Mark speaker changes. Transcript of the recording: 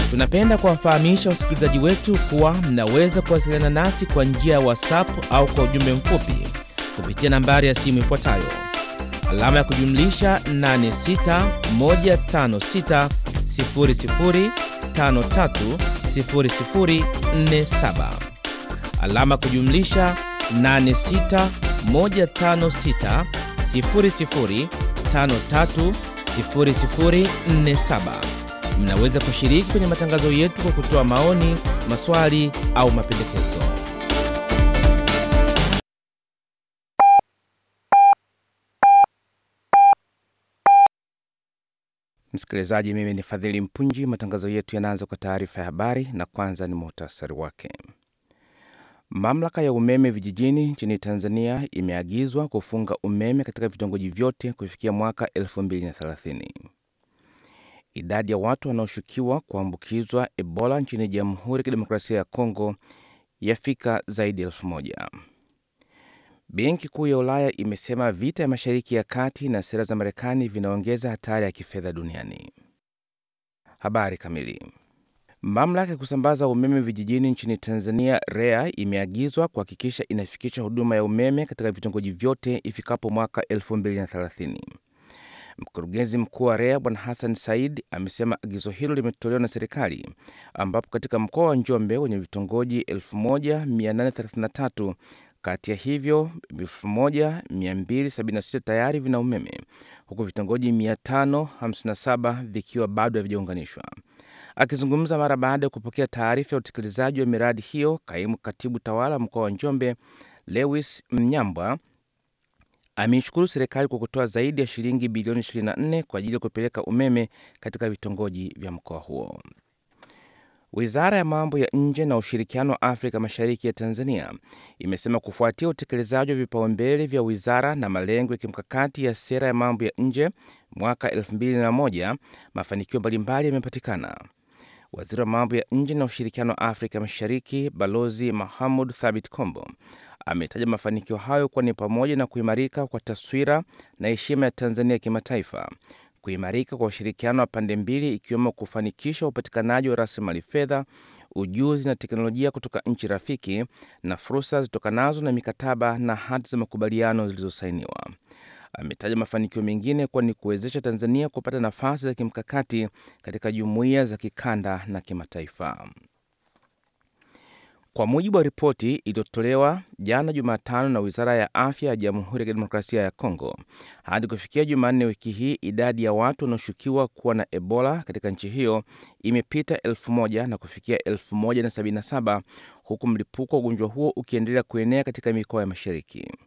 Speaker 1: Tunapenda kuwafahamisha wasikilizaji wetu kuwa mnaweza kuwasiliana nasi kwa njia ya WhatsApp au kwa ujumbe mfupi kupitia nambari ya simu ifuatayo alama ya kujumlisha 861560530047 alama ya kujumlisha 8615600530047. Mnaweza kushiriki kwenye matangazo yetu kwa kutoa maoni, maswali au mapendekezo. Msikilizaji, mimi ni Fadhili Mpunji. Matangazo yetu yanaanza kwa taarifa ya habari, na kwanza ni muhtasari wake. Mamlaka ya umeme vijijini nchini Tanzania imeagizwa kufunga umeme katika vitongoji vyote kufikia mwaka 2030. Idadi ya watu wanaoshukiwa kuambukizwa Ebola nchini Jamhuri ya Kidemokrasia ya Kongo yafika zaidi ya elfu moja. Benki Kuu ya Ulaya imesema vita ya Mashariki ya Kati na sera za Marekani vinaongeza hatari ya kifedha duniani. Habari kamili. Mamlaka ya kusambaza umeme vijijini nchini Tanzania REA imeagizwa kuhakikisha inafikisha huduma ya umeme katika vitongoji vyote ifikapo mwaka 2030. Mkurugenzi mkuu wa REA Bwana Hassan Said amesema agizo hilo limetolewa na serikali, ambapo katika mkoa wa Njombe wenye vitongoji 1833 kati ya hivyo 1276 tayari vina umeme huku vitongoji 557 vikiwa bado havijaunganishwa. Akizungumza mara baada ya kupokea taarifa ya utekelezaji wa miradi hiyo, kaimu katibu tawala mkoa wa Njombe Lewis Mnyambwa ameishukuru serikali kwa kutoa zaidi ya shilingi bilioni 24 kwa ajili ya kupeleka umeme katika vitongoji vya mkoa huo. Wizara ya mambo ya nje na ushirikiano wa Afrika Mashariki ya Tanzania imesema kufuatia utekelezaji wa vipaumbele vya wizara na malengo ya kimkakati ya sera ya mambo ya nje mwaka 2001 mafanikio mbalimbali yamepatikana. Waziri wa mambo ya nje na ushirikiano wa Afrika Mashariki Balozi Mahamud Thabit Kombo ametaja mafanikio hayo kuwa ni pamoja na kuimarika kwa taswira na heshima ya Tanzania kimataifa, kuimarika kwa ushirikiano wa pande mbili, ikiwemo kufanikisha upatikanaji wa rasilimali fedha, ujuzi na teknolojia kutoka nchi rafiki na fursa zitokanazo na mikataba na hati za makubaliano zilizosainiwa. Ametaja mafanikio mengine kuwa ni kuwezesha Tanzania kupata nafasi za kimkakati katika jumuiya za kikanda na kimataifa. Kwa mujibu wa ripoti iliyotolewa jana Jumatano na Wizara ya Afya ya Jamhuri ya Kidemokrasia ya Kongo, hadi kufikia Jumanne wiki hii idadi ya watu wanaoshukiwa kuwa na Ebola katika nchi hiyo imepita elfu moja na kufikia elfu moja na sabini na saba huku mlipuko wa ugonjwa huo ukiendelea kuenea katika mikoa ya mashariki.